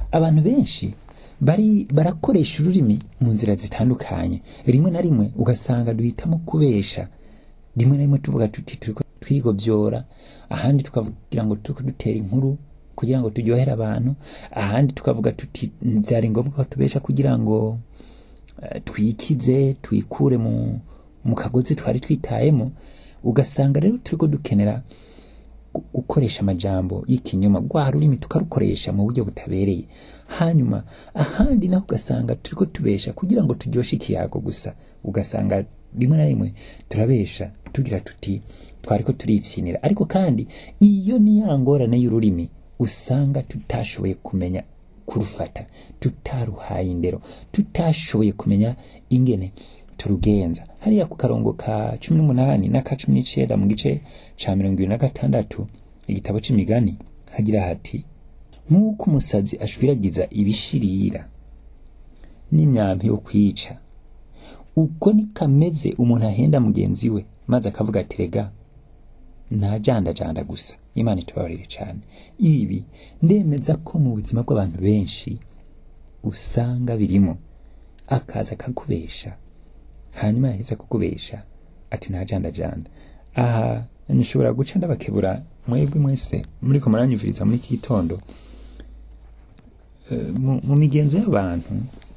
abantu benshi bari barakoresha ururimi mu nzira zitandukanye rimwe na rimwe ugasanga duhitamo kubesha rimwe na rimwe tuvuga tuti turiko twigovyora ahandi tukavugira ngo turiko dutera inkuru kugira ngo turyohere abantu ahandi tukavuga tuti vyari ngombwa ko tubesha kugira ngo eh, twikize twikure mu mu kagozi twari twitayemo ugasanga rero turiko dukenera gu- gukoresha amajambo y'ikinyoma rwa rurimi tukarukoresha mu buryo butabereye hanyuma ahandi naho ugasanga turiko tubesha kugira ngo turyoshe ikiyago gusa ugasanga rimwe na rimwe turabesha tugira tuti twariko turifyinira ariko kandi iyo ni ya ngorane y'ururimi usanga tutashoboye kumenya kurufata tutaruhaye indero tutashoboye kumenya ingene turugenza hariya ku karongo ka cumi n'umunani n'aka cumi n'icenda mu gice ca mirongo ibiri na gatandatu igitabo c'imigani hagira hati nk'uko umusazi ashwiragiza ibishirira n'imyampi yo kwica ubwo ni kameze umuntu ahenda mugenzi we maze akavuga ati rega ntajandajanda gusa imana itubabarire cyane ibi ndemeza ko mu buzima bw'abantu benshi usanga birimo akaza akakubesha hanyuma yaheza kukubesha ati ntajandajanda aha nshobora guca ndabakebura mwebwe mwese muriko muranyumviriza muri iki gitondo Eh, mu mu migenzo y'abantu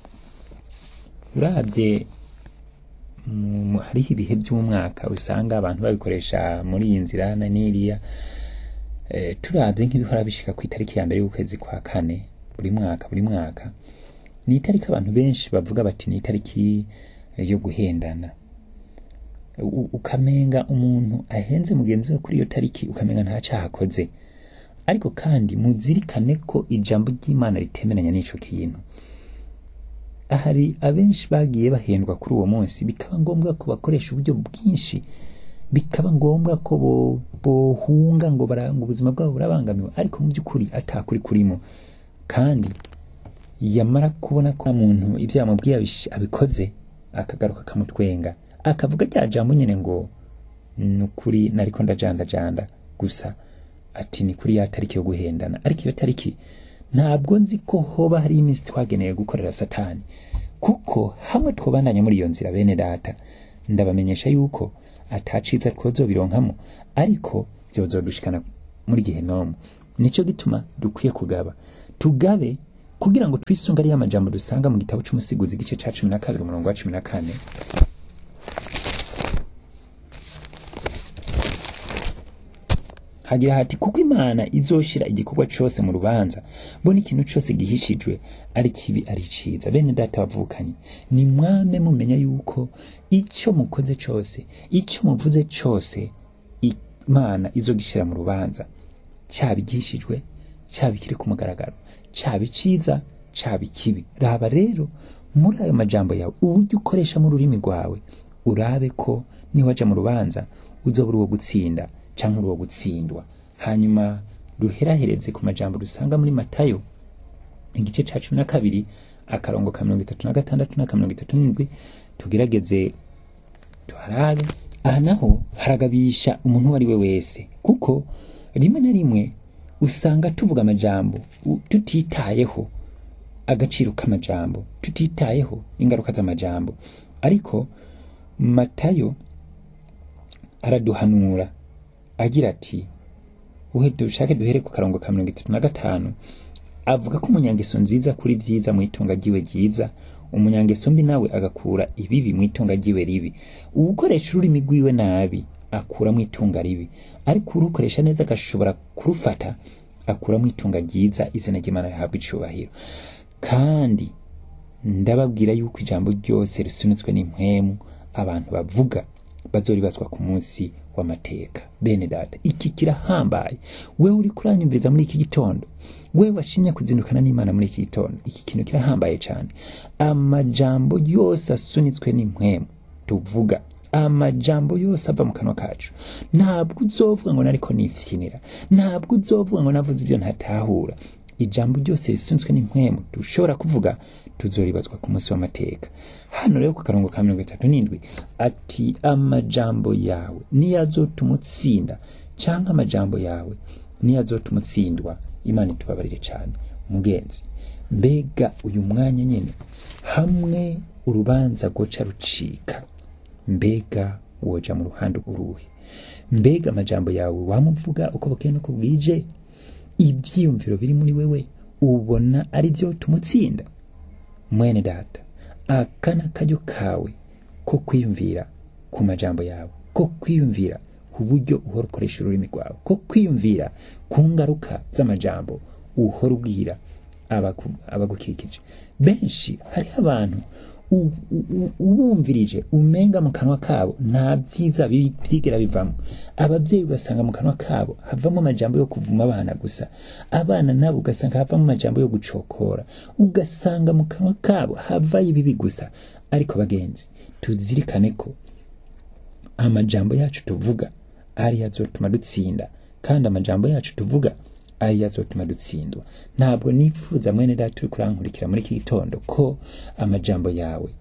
urabye mu- mu- hariho ibihe by'umwaka usanga abantu babikoresha muri iyi nzira na n'iriya Eh, turavye nk'ibihora bishika ku itariki ya mbere y'ukwezi kwa kane buri mwaka buri mwaka ni itariki abantu benshi bavuga bati ni itariki eh, yo guhendana U- ukamenga umuntu ahenze mugenzi we kuri iyo tariki ukamenga nta caha akoze ariko kandi muzirikane ko ijambo ry'imana ritemeranya n'ico kintu hari abenshi bagiye bahendwa kuri uwo munsi bikaba ngombwa ko bakoresha uburyo bwinshi bikaba ngombwa ko bo- bohunga ngo baranga ubuzima bwabo burabangamiwe ariko mu by'ukuri atakuri kurimo kandi yamara kubona ko muntu ibyo yamubwiye abish- abikoze akagaruka akamutwenga akavuga rya jambo nyine ngo ni ukuri nariko ndajandajanda gusa ati ni kuri ya tariki yo guhendana ariko iyo tariki ntabwo nzi ko hoba hari iminsi twageneye gukorera satani kuko hamwe twobandanya muri iyo nzira bene data ndabamenyesha yuko ataciza twozobironkamo ariko vyozodushikana muri gihenomu nico gituma dukwiye kugaba tugabe kugira ngo twisunge ariyo amajambo dusanga mu gitabo c'umusiguzi igice ca cumi na kabiri umurongo wa cumi na kane hagira hati kuko imana izoshira igikorwa cose mu rubanza mbona ikintu cose gihishijwe ari kibi ari ciza bene data bavukanye ni mwame mumenya yuko ico mukoze cose ico muvuze cose imana izogishira mu rubanza caba igihishijwe caba ikiri ku mugaragaro caba iciza caba ikibi raba rero muri ayo majambo yawe uburyo ukoresha mu rurimi rwawe urabe ko niwaja mu rubanza uzoba uri uwo gutsinda canke uri uwo gutsindwa hanyuma duherahereze ku majambo dusanga muri matayo igice ca cumi na kabiri akarongo ka mirongo itatu na gatandatu n'aka mirongo itatu n'indwi tugerageze tuharabe aha naho haragabisha umuntu uwo ari we wese kuko rimwe na rimwe usanga tuvuga amajambo u- tutitayeho agaciro k'amajambo tutitayeho ingaruka z'amajambo ariko matayo araduhanura agira ati uhe dushake duhere ku karongo ka mirongo itatu na gatanu avuga ko umunyangeso nziza kuri vyiza mu itunga ryiwe ryiza umunyangeso mbi nawe agakura ibibi mu itunga ryiwe ribi uwukoresha ururimi rwiwe nabi akura mu itunga ribi ariko urukoresha neza agashobora kurufata akura mu itunga ryiza izina ry'imana rihabwa icubahiro kandi ndababwira yuko ijambo ryose risunitswe n'impwemu abantu bavuga bazoribazwa ku munsi w'amateka bene data iki kirahambaye wewe uri kuranyumviriza muri iki gitondo wewe washimye kuzindukana n'imana muri iki gitondo iki kintu kirahambaye cyane amajambo yose asunitswe n'impwemu tuvuga amajambo yose ava mu kanwa kacu ntabwo uzovuga ngo nariko nifyinira ntabwo uzovuga ngo navuze ibyo ntatahura ijambo ryose risunzwe n'impwemu dushobora kuvuga tuzoribazwa ku munsi w'amateka hano rero ku karongo ka mirongo itatu n'indwi ati amajambo yawe niyo azotuma utsinda canke amajambo yawe niyo azotuma utsindwa imana itubabarire cane mugenzi mbega uyu mwanya nyene hamwe urubanza rwoca rucika mbega woja mu ruhande uruhe mbega amajambo yawe wamuvuga uko bukeye nuko bwije ivyiyumviro biri muri wewe ubona ari vyo tumutsinda mwene data aka ni akaryo kawe ko kwiyumvira ku majambo yawe ko kwiyumvira ku buryo uhora ukoresha ururimi rwawe ko kwiyumvira ku ngaruka z'amajambo uhora ubwira abaku- abagukikije benshi hariho abantu u- u- u- ubumvirije umenga mu kanwa kabo nta byiza bi- byigera bivamo ababyeyi ugasanga mu kanwa kabo havamo amajambo yo kuvuma abana gusa abana nabo ugasanga havamo amajambo yo gucokora ugasanga mu kanwa kabo havayo ibibi gusa ariko bagenzi tuzirikane ko amajambo yacu tuvuga ariyo azotuma dutsinda kandi amajambo yacu tuvuga ariyo azotuma dutsindwa ntabwo nifuza mwene data uri kurankurikira muri iki gitondo ko amajambo yawe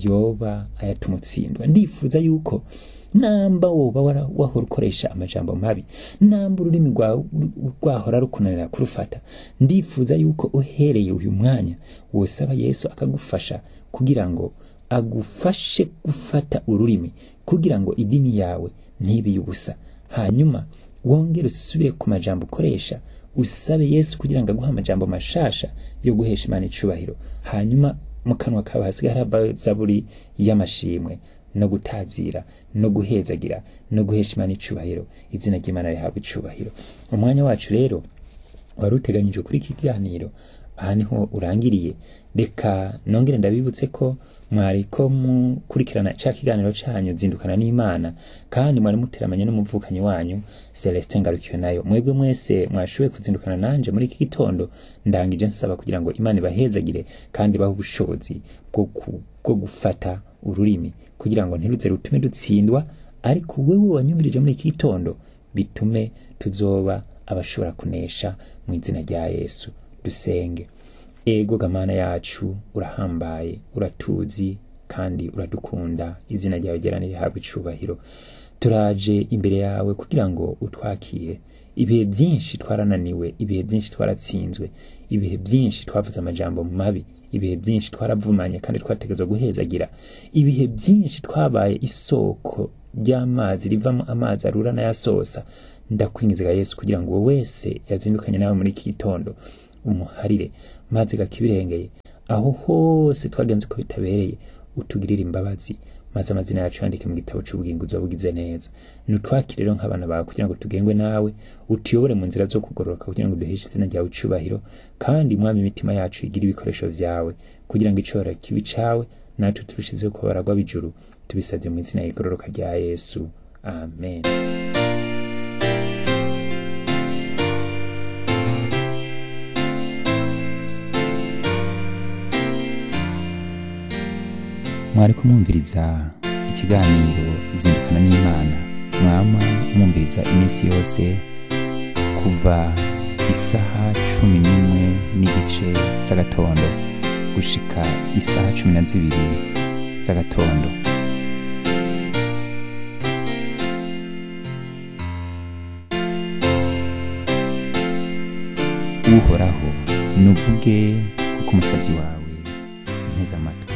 yoba ayatuma utsindwa ndifuza yuko namba woba wara- wahora ukoresha amajambo mabi namba ururimi rwawe ru- rwahora rukunanira kurufata ndifuza yuko uhereye uyu mwanya wosaba yesu akagufasha kugira ngo agufashe gufata ururimi kugira ngo idini yawe ntibe ubusa hanyuma wongere usubire ku majambo ukoresha usabe yesu kugira ngo aguhe amajambo mashasha yo guhesha imana icubahiro hanyuma mu kanwa kawe hasigaye harava zaburi y'amashimwe no gutazira no guhezagira no guhesha imana icubahiro izina ry'imana rihabwa icubahiro umwanya wacu rero wari uteganyijwe kuri iki kiganiro aha niho urangiriye reka nongere ndabibutse ko mwari ko mukurikirana ca kiganiro canyu zindukana n'imana kandi mwari muteramanye n'umuvukanyi wanyu celestin ngarukiwe nayo mwebwe mwese mwashoboye kuzindukana nanje muri iki gitondo ndangije nsaba kugira ngo imana ibahezagire kandi ibahe ubushobozi bwo ku- bwo gufata ururimi kugira ngo ntiruze rutume dutsindwa ariko wewe wanyumirije muri iki gitondo bitume tuzoba abashobora kunesha mu izina rya yesu dusenge ego gamana yacu urahambaye uratuzi kandi uradukunda izina ryawe ryera rihabwa icubahiro turaje imbere yawe kugira ngo utwakire ibihe byinshi twarananiwe ibihe byinshi twaratsinzwe ibihe byinshi twavuze amajambo mabi ibihe byinshi twaravumanye kandi twategerezwa guhezagira ibihe byinshi twabaye isoko ry'amazi rivamo amazi arura n'ayasosa ndakwingizaga yesu kugira ngo uwo wese yazindukanye nawe muri iki gitondo umuharire maze gakibirengeye aho hose twagenze uko bitabereye utugirire imbabazi maze amazina yacu yandike mu gitabo cy'ubugingo uzabugize neza nutwakire rero nk'abana bawe kugira ngo tugengwe nawe utuyobore mu nzira zo kugororoka kugira ngo duheshe izina ryawe icubahiro kandi mwami imitima yacu igire ibikoresho vyawe kugira ngo icoro kibi cawe natwe turushizeho kuba baragwa b'ijuru tubisabye mu izina y'igororoka rya yesu amen mwari kumwumviriza ikiganiro zindukana n'imana mwama mwumviriza iminsi yose kuva isaha cumi n'imwe n'igice z'agatondo gushika isaha cumi na zibiri z'agatondo uhoraho nuvuge kuko umusabyi wawe nteze amatwi